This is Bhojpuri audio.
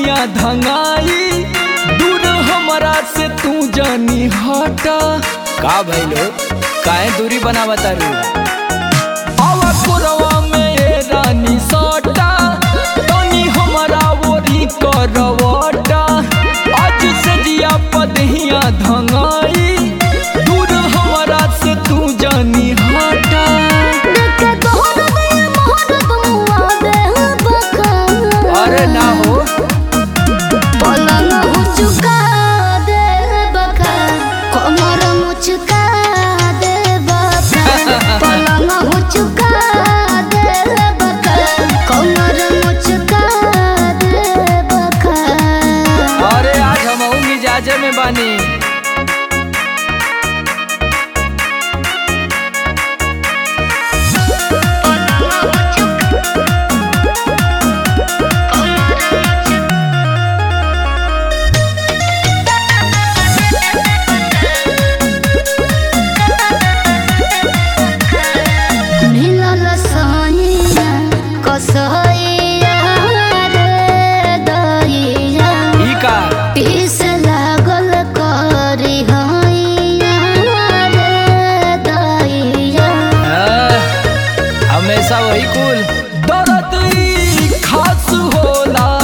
पदहिया धंगाई दूर हमरा से तू जानी हटा का भइलो काहे दूरी बनावता रू आवा कोरवा में ए रानी सटा तनी हमरा ओरी करवटा आज से जिया पदहिया धंगाई दूर हमरा से तू जानी हटा देखे तोहर दिल मोहर तुमुआ दे बका अरे ना हो पलंग हुचुका दे बका कमर मुचुका दे बका पलंग हुचुका दे बका कमर मुचुका दे बका अरे आज हम मिजाजे में बानी मिलल सैया कसैया रे दैया ई का पीस लागल करी हैया रे दैया हाँ, हमेशा वही कुल दर्द ई खास होला